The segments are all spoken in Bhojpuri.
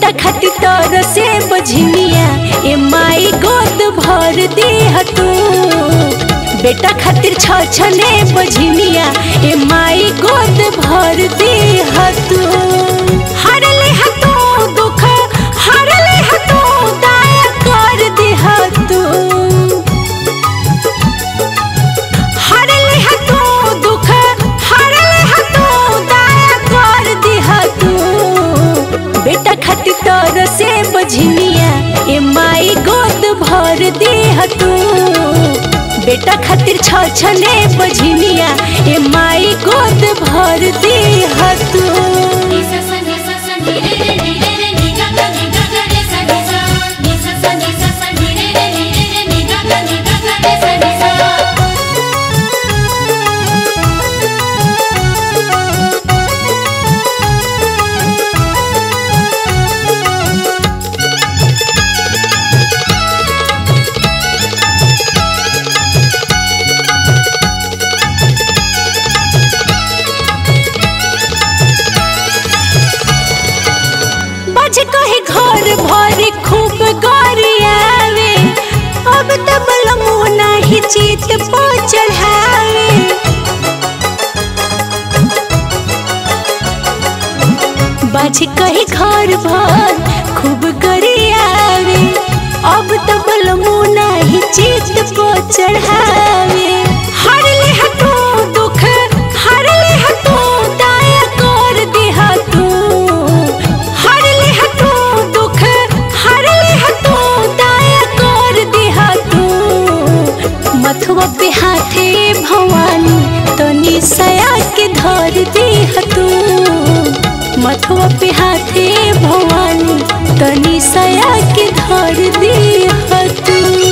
बेटा खातिर तोर से बझनिया ए माई गोद भर दे तू बेटा खातिर छ छने बझनिया ए माई गोद भर दे तू हर ले तू दुख हर ले तू दया कर दे तू हर ले तू दुख हर ले तू दया कर दे तू बेटा खातिर तोर से बझनिया ए माई गोद भर दे तू बेटा खातिर छ छने बझनिया ए माई गोद भर दे तू Ni sa sa ni sa sa ni re re ni re re ni ga ga ni ga ga re sa ni sa. Ni sa sa ni sa sa ni re re ni re re ni ga ga ni ga ga re sa ni sa. बज कहे घर भर खूब गरियावे अब त बलमु नाही चित पो चढ़ावे बज कहे घर भर खूब गरियावे अब त बलमु नाही चित पो चढ़ावे हर ले हटू दुख हर ले हटू दया कर दे तू हर ले हटू दुख हर ले हटू दया कर दे तू मथुआ पे हाथे भवानी तनी सया के धर दे तू मथुआ पे हाथे भवानी तनी सया के धर दे तू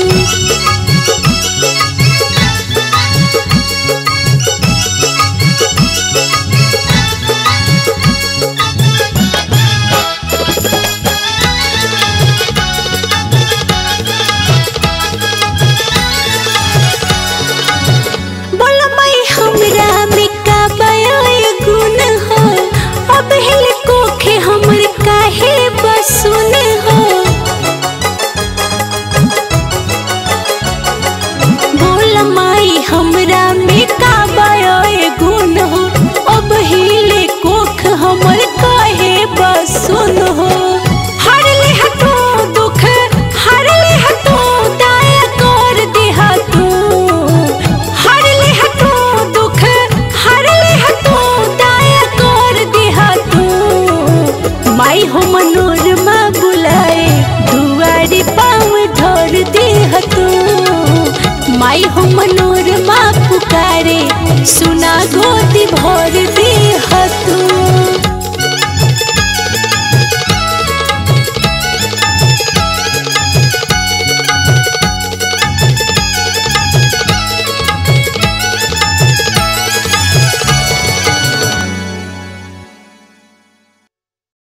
बोलो मई हमरा में का बयाय गुण हो अब हिल कोखे हमर काहे बसुन हो बोल माई हमरा में का बयाय गुण हो अब हिले कोख हमर काहे बसुन हो हर ले हटू दुख हर ले हटू दया कर दे तू हर ले हटू दुख हर ले हटू दया कर दे तू माई हो मनोरमा बुलाए दुआरी पाँव धर दे तू माई हो मनोरमा पुकारे सुना गोदी भर दे तू